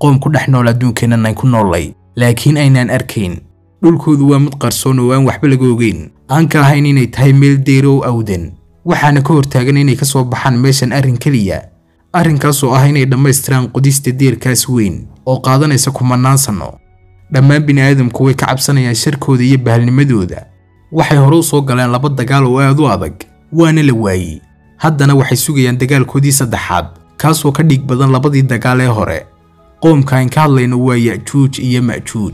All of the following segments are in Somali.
qoom ku dhex nool adduunkeennan ay ku noollay laakiin aynaan arkayn dhulkoodu waa mid qarsoon oo aan waxba laga ogeyn aan ka ahayn inay tahay meel deyro oo awdan waxaana ka hortaagan inay ka soo baxaan meeshan arrin keliya arrinkaas oo ah inay dhammaystiraan qodista deerkaas weyn oo qaadanaysa kumannaan sanno dhammaan bini'aadamku way ka cabsanayaan sharkooda iyo bahalnimadooda waxay hore u soo galeen laba dagaal oo aad u adag waana la waayey haddana waxay sugayaan dagaalkoodii saddexaad kaasoo ka dhiig badan labadii dagaal ee hore qoomka aan ka hadlayno waa ya'juuj iyo ma'juuj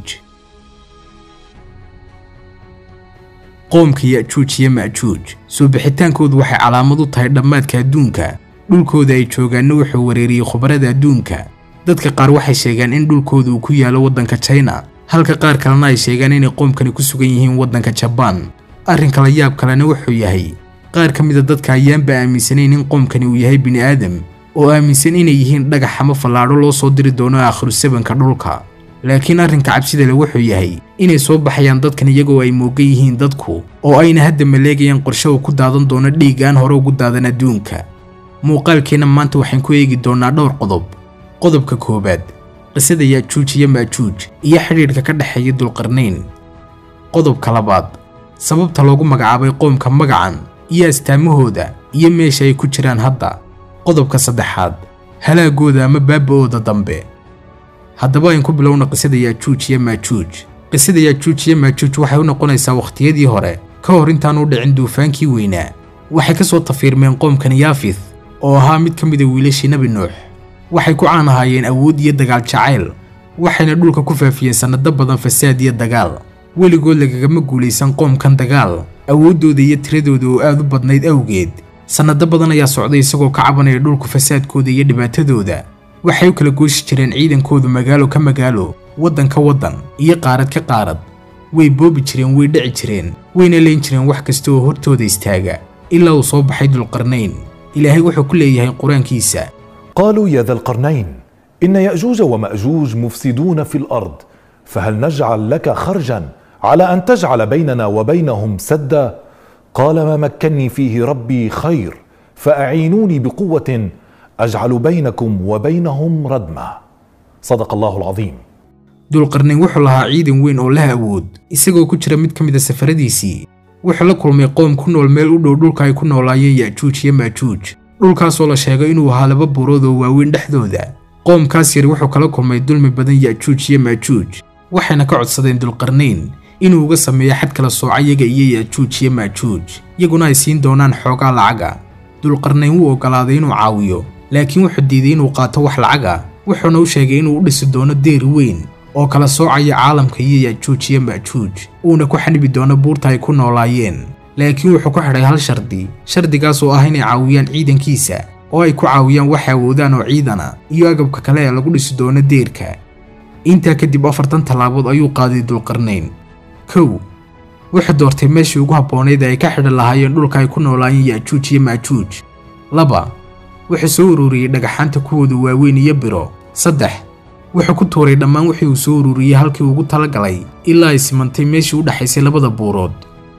qoomka ya'juuj iyo ma'juuj soo bixitaankoodu waxay calaamad u tahay dhammaadka adduunka dhulkooda ay joogaanna wuxuu wareeriyey khubarada adduunka dadka qaar waxay sheegaan in dhulkooda uu ku yaalo waddanka china halka qaar kalena ay sheegaan inay qoomkani ku sugan yihiin waddanka jabaan arrinka la yaab kalena wuxuu yahay qaar ka mida dadka ayaanba aaminsanayn in qoomkani uu yahay bini'aadam oo aaminsan inay yihiin dhagax ama fallaadho loo soo diri doono aakhiru sabanka dhulka laakiin arrinka cabsida le wuxuu yahay inay soo baxayaan dadkan iyagoo ay moogan yihiin dadku oo ayna hadda maleegayaan qorshe uu ku daadan doono dhiig aan hore ugu daadan adduunka muuqaalkeenna maanta waxaan ku eegi doonnaa dhowr qodob qodobka koowaad qisada ya'juuj iyo ma'juuj iyo xidhiidhka ka dhexeeya dulqarnayn qodobka labaad sababta loogu magacaabay qoomka magacan iyo astaamahooda iyo meesha ay ku jiraan hadda qodobka saddexaad halaagooda ama baaba'ooda dambe haddaba ayn ku bilowna qisada ya'juuj iyo maajuuj qisada ya'juuj iyo maajuuj waxay u noqonaysaa wakhtiyadii hore ka hor intaan u dhicin duufaankii weynaa waxay ka soo tafiirmeen qoomkan yaafith oo ahaa mid ka mida wiilashii nebi nuux waxay ku caan ahaayeen awood iyo dagaal jacayl waxayna dhulka ku faafiyeen sannado badan fasaad iyo dagaal weligood lagagama guulaysan qoomkan dagaal awooddooda iyo tiradooda oo aad u badnayd awgeed sannado badan ayaa socday isagoo ka cabanaya dhulku fasaadkooda iyo dhibaatadooda waxay u kala gooshi jireen ciidankoodu magaalo ka magaalo waddan ka waddan iyo qaarad ka qaarad way boobi jireen way dhici jireen wayna leyn jireen wax kasta oo hortooda istaaga ilaa uu soo baxay dulqarnayn ilaahay wuxuu ku leeyahay qur-aankiisa قالوا يا ذا القرنين إن يأجوج ومأجوج مفسدون في الأرض فهل نجعل لك خرجا على أن تجعل بيننا وبينهم سدا قال ما مكني فيه ربي خير فأعينوني بقوة أجعل بينكم وبينهم ردما صدق الله العظيم dulqarnayn wuxuu lahaa ciidan weyn oo leh awood isagoo ku jira mid ka mid a safaradiisii wuxuu la kulmay qoom ku nool meel u dhow dhulka ay ku noolaayeen ya'juuj iyo maajuuj dhulkaasoo la sheegay inuu ahaa laba buurood oo waaweyn dhexdooda qoomkaas yar wuxuu kala kulmay dulmi badan ya'juuj iyo maajuuj waxayna ka codsadeen dulqarnayn inuu uga sameeyo xad kala sooca yaga iyo ya'juuj iyo maajuuj iyaguna ay siin doonaan xoogaa lacaga dulqarnayn wuu oggolaaday inuu caawiyo laakiin wuxuu diiday inuu qaato wax lacaga wuxuuna u sheegay inuu u dhisi doono deer weyn oo kala soocaya caalamka iyo ya'juuj iyo ma'juuj uuna ku xanibi doono buurta ay ku noolaayeen laakiin wuxuu ku xidhay hal shardi shardigaas oo ah inay caawiyaan ciidankiisa oo ay ku caawiyaan wax awoodaan oo ciidana iyo agabka kale ee lagu dhisi doono deerka intaa kadib afartan tallaabood ayuu qaaday dulqarnayn kow wuxuu doortay meeshii ugu habboonayd ee ay ka xidhan lahaayeen dhulka ay ku noolaayeen ya'juuj iyo ma'juuj laba wuxuu soo ururiyey dhagaxaanta kuwooda waaweyn iyo biro saddex wuxuu ku tuuray dhammaan wixii uu soo ururiyey halkii ugu talagalay ilaa ay simantay meeshii u dhexaysay labada buurood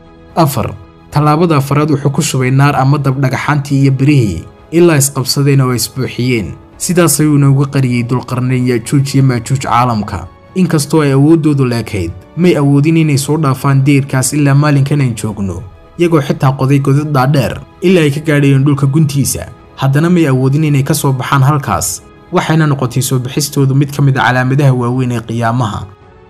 afar tallaabada afaraad wuxuu ku shubay naar ama dab dhagaxaantii iyo birihii ilaa isqabsadeen oo ay isbuuxiyeen sidaas ayuuna uga qariyey dulqarnayn ya'juuj iyo maajuuj caalamka inkastoo ay awooddoodu leekayd may awoodin inay soo dhaafaan deerkaas ilaa maalinkan aan joogno iyagoo xitaa qoday godad dhaadheer ilaa ay ka gaadhayeen dhulka guntiisa haddana may awoodin inay ka soo baxaan halkaas waxayna noqotay soo bixistoodu mid ka mid a calaamadaha waaweyn ee qiyaamaha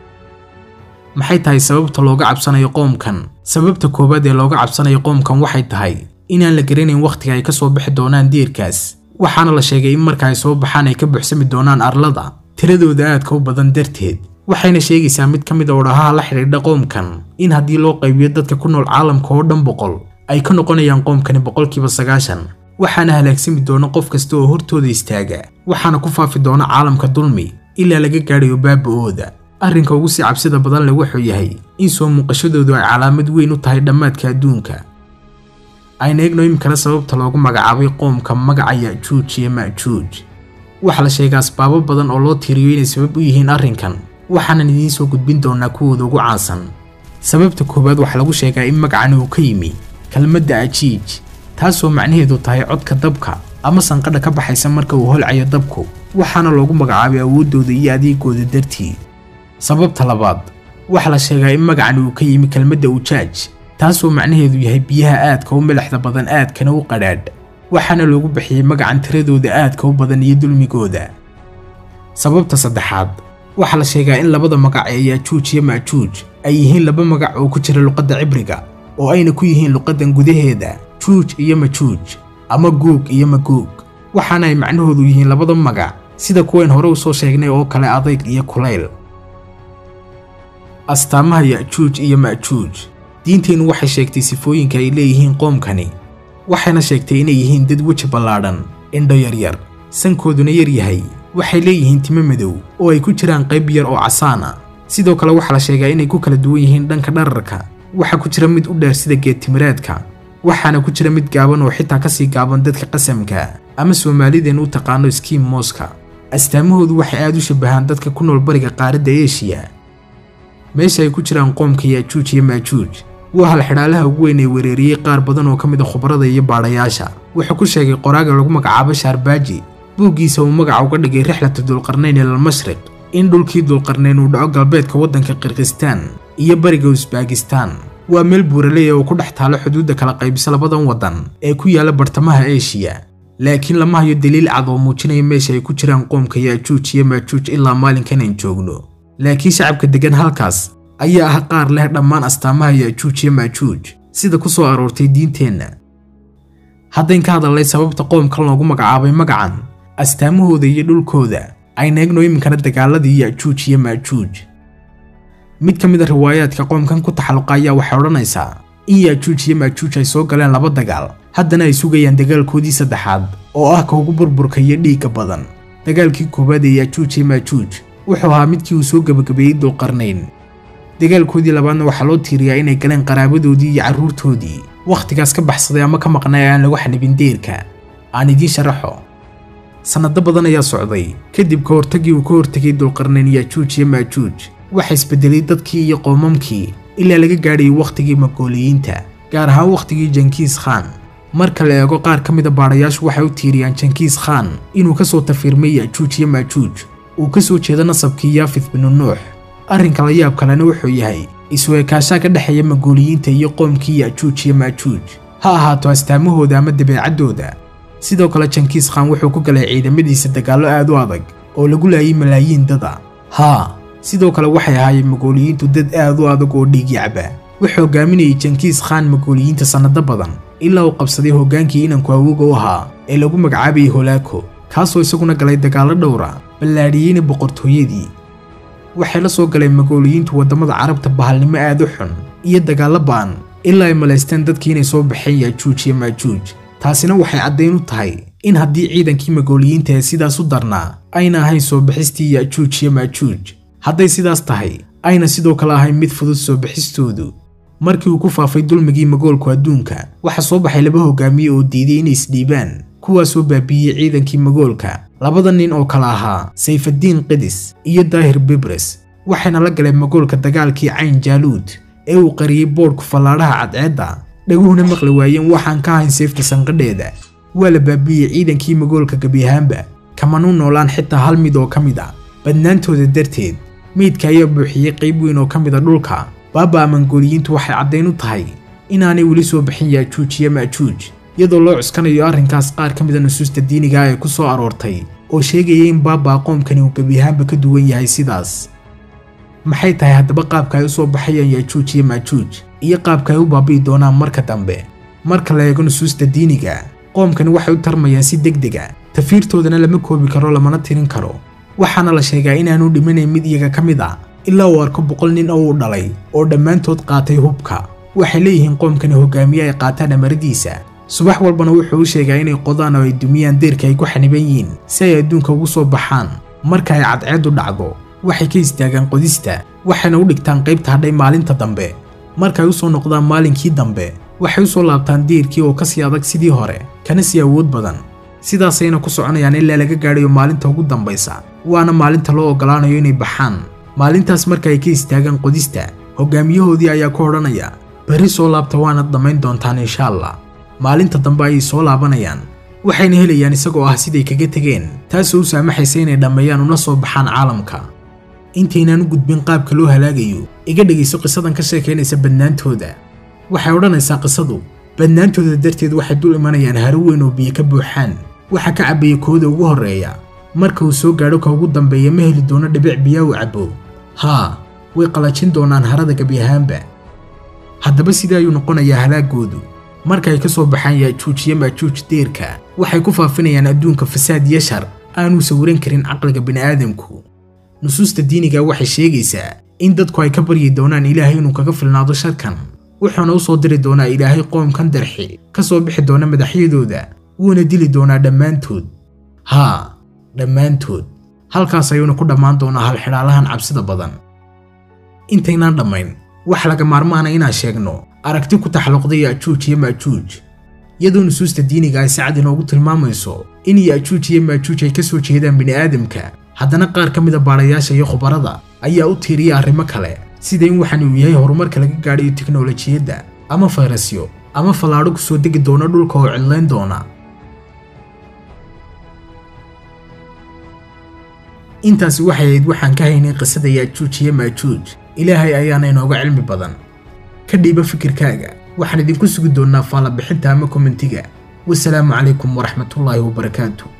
maxay tahay sababta looga cabsanayo qoomkan sababta koowaad ee looga cabsanayo qoomkan waxay tahay inaan la garanayn wakhtiga ay ka soo bixi doonaan deerkaas waxaana la sheegay in marka ay soo baxaan ay ka buuxsami doonaan arlada tiradooda aadka u badan darteed waxayna sheegaysaa mid ka mid a odhahaha la xidhiidha qoomkan in haddii loo qaybiyo dadka ku nool caalamka oo dhan boqol ay ka noqonayaan qoomkani boqolkiiba sagaashan waxaana halaagsami doona qof kasta oo hortooda istaaga waxaana ku faafi doona caalamka dulmi ilaa laga gaadhayo baaba'ooda arrinka ugu sii cabsida badan leh wuxuu yahay in soo muuqashadoodu ay calaamad weyn u tahay dhammaadka adduunka ayna eegno iminkana sababta loogu magacaabay qoomka magaca ya'juuj iyo ma'juuj waxaa la sheegaa asbaabo badan oo loo tiiriyo inay sabab u yihiin arrinkan waxaanan idiin soo gudbin doonaa kuwooda ugu caansan sababta koowaad waxaa lagu sheegaa in magacani uu ka yimi kelmadda ajiij taasoo macnaheedu tahay codka dabka ama sanqadha ka baxaysa marka uu holcayo dabku waxaana loogu magacaabay awooddooda iyo adeegooda dartii sababta labaad waxaa la sheegaa in magacan uu ka yimi kelmadda ujaaj taasoo macnaheedu yahay biyaha aadka u milixda badan aadkana u qadhaadh waxaana loogu bixiyey magacan tiradooda aadka u badan iyo dulmigooda sababta saddexaad waxaa la sheegaa in labada magac ee yaajuuj iyo maajuuj ay yihiin laba magac oo ku jira luqadda cibriga oo ayna ku yihiin luqaddan gudaheeda juuj iyo majuuj ama guug iyo maguug waxaana ay macnahoodu yihiin labada magac sida kuwayn hore usoo sheegnay oo kale adayg iyo kulayl astaamaha ya'juuj iyo ma'juuj diinteennu waxay sheegtay sifooyinka ay leeyihiin qoomkani waxayna sheegtay inay yihiin dad weji ballaadhan indho yaryar sankooduna yar yahay waxay leeyihiin timo madow oo ay ku jiraan qayb yar oo casaan ah sidoo kale waxaa la sheegaa inay ku kala duwan yihiin dhanka dhararka waxaa ku jira mid u dheer sida geedtimireedka waxaana ku jira mid gaaban oo xitaa kasii gaaban dadka qasamka ama soomaalideen u taqaano skiim mooska astaamahoodu waxay aad u shabahaan dadka ku nool bariga qaaradda eeshiya meesha ay ku jiraan qoomka yaajuuj iyo maajuuj waa hal xidhaalaha ugu weyn ee wereeriyey qaar badan oo ka mid a khubarada iyo baadhayaasha wuxuu ku sheegay qoraaga lagu magacaabo shaarbaaji buuggiisa uu magaca uga dhigay rixlatu dulqarnayn ilal mashriq in dhulkii dulqarnayn uu dhaco galbeedka waddanka kirgistaan iyo bariga usbaakistaan waa meel buuraleya oo ku dhex taalo xuduudda kala qaybisa labadan waddan ee ku yaala bartamaha eeshiya laakiin lama hayo daliil cad oo muujinaya meesha ay ku jiraan qoomka yaajuuj iyo maajuuj ilaa maalinkan aan joogno laakiin shacabka deggan halkaas ayaa ah qaar leh dhammaan astaamaha yaajuuj iyo maajuuj sida ku soo aroortay diinteenna haddayn ka hadalnay sababta qoomkan loogu magacaabay magacan astaamahooda iyo dhulkooda ayna egno iminkana dagaaladii yaajuuj iyo maajuuj mid ka mid a riwaayaadka qoomkan ku taxalluqa ayaa waxay odhanaysaa in yaajuuj iyo maajuuj ay soo galeen laba dagaal haddana ay sugayaan dagaalkoodii saddexaad oo ah ka ugu burburka iyo dhiigga badan dagaalkii koowaad ee yaajuuj iyo maajuuj wuxuu ahaa midkii uu soo gebagabeeyey dulqarnayn dagaalkoodii labaadna waxaa loo tiiriyaa inay galeen qaraabadoodii iyo carruurtoodii wakhtigaas ka baxsaday ama ka maqnay ee aan lagu xanibin deerka aan idiin sharaxo sannado badan ayaa socday kadib ka hortagii uu ka hortegay dulqarnayn yaajuuj iyo maajuuj waxa isbedelay dadkii iyo qoomamkii ilaa laga gaadhayay wakhtigii magooliyiinta gaar ahaan wakhtigii jankiis khaan marka la eego qaar ka mida baadhayaashu waxay u tiiriyaan jankiis khaan inuu ka soo tafiirmay yaajuuj iyo maajuuj uu ka soo jeedo nasabkii yaafith binu nuux arrinka la yaab kalena wuxuu yahay isweekaashaa ka dhexeeya magooliyiinta iyo qoomkii yaajuuj iyo maajuuj ha ahaato astaamahooda ama dabeecaddooda sidoo kale jankiis khaan wuxuu ku galay ciidamadiisa dagaallo aad u adag oo lagu laayay malaayiin dad a haa sidoo kale waxay ahaayeen magooliyiintu dad aad u adag oo dhiig yacba wuxuu hogaaminayay jankiis khaan magooliyiinta sannado badan ilaa uu qabsaday hoggaankii inanku awoga u ahaa ee lagu magacaabayay holaako kaasoo isaguna galay dagaallo dhowra ballaadhiyeyna boqortooyadii waxay la soo galeen magooliyiintu waddamada carabta bahalnimo aad u xun iyo dagaallo ba'an ilaa ay malaysteen dadkii inay soo baxeen yaajuuj iyo maajuuj taasina waxay caddayn u tahay in haddii ciidankii magooliyiinta ee sidaas u darnaa ayna ahayn soo bixistii yaajuuj iyo maajuuj hadday sidaas tahay ayna sidoo kale ahayn mid fudud soo bixistoodu markii uu ku faafay dulmigii magoolku adduunka waxaa soo baxay laba hogaamiye oo diiday inay isdhiibaan kuwaasoo baabiiyey ciidankii magoolka labada nin oo kale ahaa sayfaddiin qidis iyo daahir bibres waxayna la galeen magoolka dagaalkii cayn jaaluud ee uu qariyey boodhku fallaadhaha cadceedda dhaguhuna maqli waayeen waxaan ka ahayn sayfta sanqadheeda waa la baabiiyey ciidankii magoolka gebi ahaanba kamanu noolaan xitaa hal mid oo ka mid a badnaantooda darteed meydka ayaa buuxiyey qayb weyn oo ka mid a dhulka baaba mangooliyiintu waxay caddayn u tahay inaanay weli soo bixin yaajuuj iyo maajuuj iyadoo loo cuskanayo arrinkaas qaar ka mida nusuusta diiniga ee ku soo aroortay oo sheegaya in baaba qoomkani uu gebi ahaanba ka duwan yahay sidaas maxay tahay haddaba qaabka ay u soo baxayaan yaajuuj iyo maajuuj iyo qaabka ay u baabi'i doonaan marka dambe marka la eego nusuusta diiniga qoomkani waxay u tarmayaan si degdeg a tafiirtoodana lama koobi karo lamana tirin karo waxaana la sheegaa inaanu dhimanayn mid iyaga ka mid a ilaa uu arko boqol nin oo uu dhalay oo dhammaantood qaatay hubka waxay leeyihiin qoomkani hogaamiye ay qaataan amaradiisa subax walbana wuxuu u sheegaa inay qodaan oo ay dumiyaan deerka ay ku xaniban yihiin si ay adduunka ugu soo baxaan marka ay cadceeddu dhacdo waxay ka istaagaan qodista waxayna u dhigtaan qaybta hadhay maalinta dambe markay u soo noqdaan maalinkii dambe waxay u soo laabtaan deerkii oo kasii adag sidii hore kana sii awood badan sidaasayna ku soconayaan ilaa laga gaadhayo maalinta ugu dambaysa waana maalinta loo oggolaanayo inay baxaan maalintaas marka ay ka istaagaan qodista hogaamiyahoodii ayaa ku odhanaya berri soo laabta waanad dhammayn doontaan insha allah maalinta dambe ayay soo laabanayaan waxayna helayaan isagoo ah siday kaga tegeen taasoo u saamaxaysa inay dhammeeyaan una soo baxaan caalamka intaynaan u gudbin qaabka loo halaagayo iga dhegayso qisadan ka sheekaynaysa badnaantooda waxay odhanaysaa qisadu badnaantooda darteed waxay dul imanayaan haro weyn oo biyo ka buuxaan waxa ka cabbaya kooda ugu horreeya marka uu soo gaadho ka ugu dambeeya ma heli doono dhibic biyaa u cabbo haa way qalajin doonaan harada gebi ahaanba haddaba sidee ayuu noqonayaa halaagoodu marka ay ka soo baxaan yaajuuj iyo maajuuj deerka waxay ku faafinayaan adduunka fasaad iyo shar aanuu sawiran karin caqliga bini'aadamku nusuusta diiniga waxay sheegaysaa in dadku ay ka baryi doonaan ilaahay inuu kaga filnaado sharkan wuxuuna u soo diri doonaa ilaahay qoomkan darxi ka soo bixi doona madaxyadooda wuuna dili doonaa dhammaantood haa dhammaantood halkaas ayuuna ku dhammaan doonaa halxidhaalahan cabsida badan intaynaan dhammayn wax laga maarmaana inaan sheegno aragti ku taxalluqday yaajuuj iyo maajuuj iyadoo nusuusta diiniga ay si cad inoogu tilmaamayso in yaajuuj iyo maajuuj ay ka soo jeedaan bini'aadamka haddana qaar ka mida baadhayaasha iyo khubarada ayaa u tiiriya arrimo kale sida in waxaan uu yahay horumarka laga gaadhayo tiknolojiyadda ama fayrasyo ama fallaadho ku soo degi doona dhulka oo cidlayn doona intaasi waxay ahayd waxaan ka haynay qisada yaajuuj iyo maajuuj ilaahay ayaana inooga cilmi badan ka dhiiba fikirkaaga waxaan idinku sugi doonnaa faallabixinta ama kommentiga wasalaamu calaykum waraxmatullaahi wabarakaatu